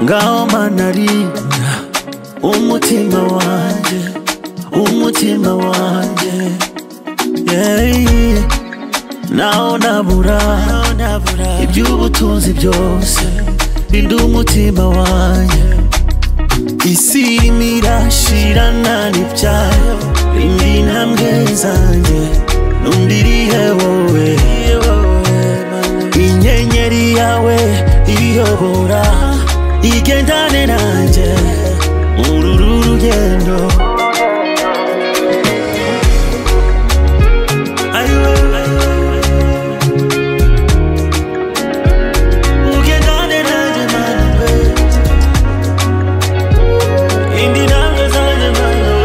ngaho manarinda umutima wanjye umutima wanjye yeah. naho nabura iby'ubutunzi byose rinda umutima wanjye isi irimo irashirana n'ibyayo rinda intambwe zanjye n'undi irihe wowe inyenyeri yawe iyobora igendane nanjye muri uru rugendo Ayiwe, ugendane nanjye mani we indi ntambwe zanjye mani we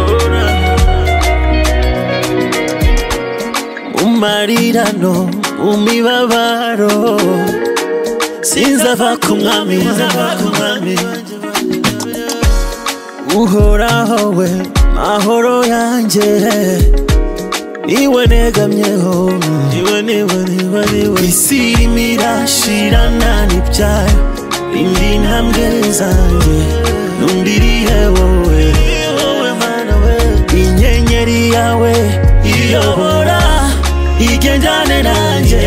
ora umarirano umibabaro sinzava ku mwami sinzava ku mwami uhoraho we mahoro yanjye niwe negamyeho niwe niwe niwe niwe isi irimo irashirana n'ibyayo indi ntambwe zanjye n'undi irihe wowe inyenyeri yawe iyobora igendane nanjye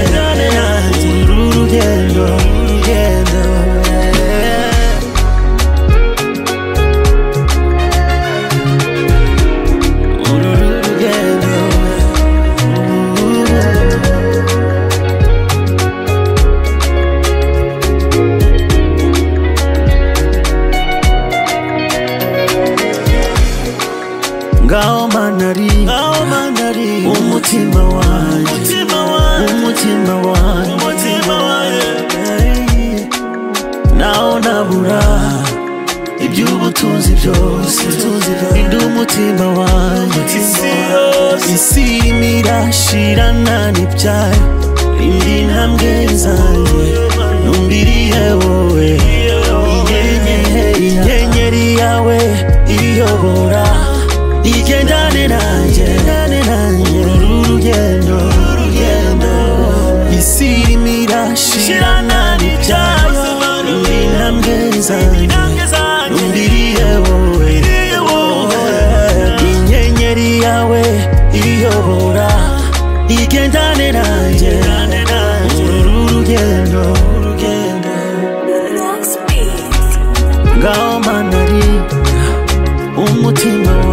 uru rugendo rugendo uru rugendo ngaho manari ngaho manari umutima wanjye umutima wanjye umutima wanjye umutima wanjye naho nabura iby'ubutunzi byose rinda umutima wanjye isi irimo irashirana n'ibyayo indi ntambwe zanjye n'undi irihe wowe inyenyeri yawe iyobora igendane nanjye uru rugendo isi irimo irashirana n'ibyayo indi ntambwe zanjye n'undi irihe wowe inyenyeri yawe iyobora igendane nanjye uru rugendo Relax, please. ngaho manari umutima